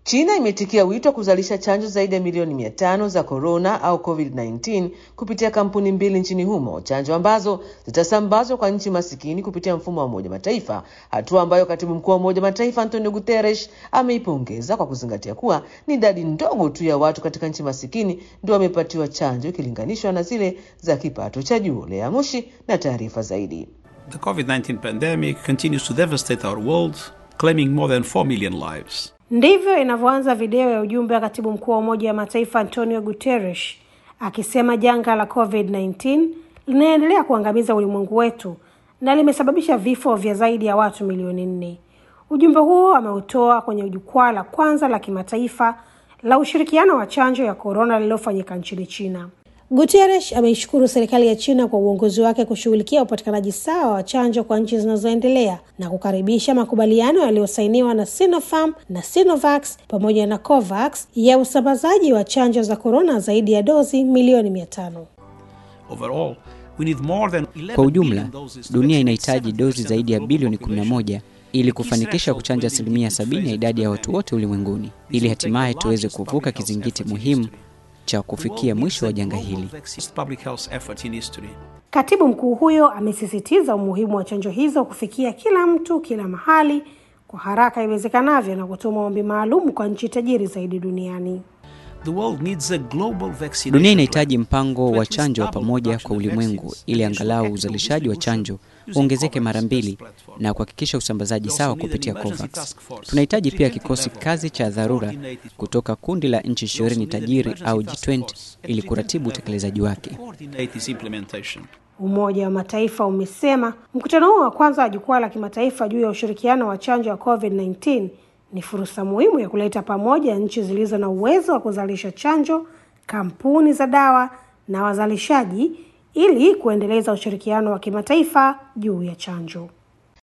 China imetikia wito wa kuzalisha chanjo zaidi ya milioni mia tano za korona au COVID-19 kupitia kampuni mbili nchini humo, chanjo ambazo zitasambazwa kwa nchi masikini kupitia mfumo wa Umoja Mataifa, hatua ambayo katibu mkuu wa Umoja Mataifa Antonio Guterres ameipongeza kwa kuzingatia kuwa ni idadi ndogo tu ya watu katika nchi masikini ndio wamepatiwa chanjo ikilinganishwa na zile za kipato cha juu. Lea Mushi na taarifa zaidi. The COVID-19 pandemic continues to devastate our world, claiming more than 4 million lives. Ndivyo inavyoanza video ya ujumbe wa katibu mkuu wa Umoja wa Mataifa Antonio Guterres akisema janga la COVID-19 linaendelea kuangamiza ulimwengu wetu na limesababisha vifo vya zaidi ya watu milioni nne. Ujumbe huo ameutoa kwenye jukwaa la kwanza la kimataifa la ushirikiano wa chanjo ya korona lililofanyika nchini China. Guterres ameishukuru serikali ya China kwa uongozi wake kushughulikia upatikanaji sawa wa chanjo kwa nchi zinazoendelea na kukaribisha makubaliano yaliyosainiwa na Sinopharm na Sinovac pamoja na Covax ya usambazaji wa chanjo za korona zaidi ya dozi milioni mia tano. Overall, we need more than 11 Kwa ujumla, billion doses to dunia vaccinate inahitaji 70% dozi of zaidi ya global bilioni population. 11 ili kufanikisha kuchanja asilimia sabini ya idadi ya watu wote ulimwenguni ili hatimaye tuweze kuvuka kizingiti muhimu cha kufikia mwisho wa janga hili. Public health effort in history. Katibu mkuu huyo amesisitiza umuhimu wa chanjo hizo kufikia kila mtu kila mahali kwa haraka iwezekanavyo na kutoa maombi maalum kwa nchi tajiri zaidi duniani. The world needs a global vaccination Dunia plan. inahitaji mpango To wa at least chanjo wa double pamoja production kwa of ulimwengu vaccines ili and ensure angalau equitable uzalishaji wa distribution chanjo using uongezeke COVAX mara as mbili platform. na kuhakikisha usambazaji We also sawa need an kupitia emergency COVAX. task force Tunahitaji pia preventive kikosi level kazi cha to dharura coordinate its kutoka kundi la nchi We also ishirini need an tajiri emergency au task G20 force at ili preventive kuratibu level utekelezaji to wake. coordinate its implementation. Umoja wa Mataifa umesema mkutano huo wa kwanza wa jukwaa la kimataifa juu ya ushirikiano wa chanjo ya COVID-19 ni fursa muhimu ya kuleta pamoja nchi zilizo na uwezo wa kuzalisha chanjo, kampuni za dawa na wazalishaji ili kuendeleza ushirikiano wa kimataifa juu ya chanjo.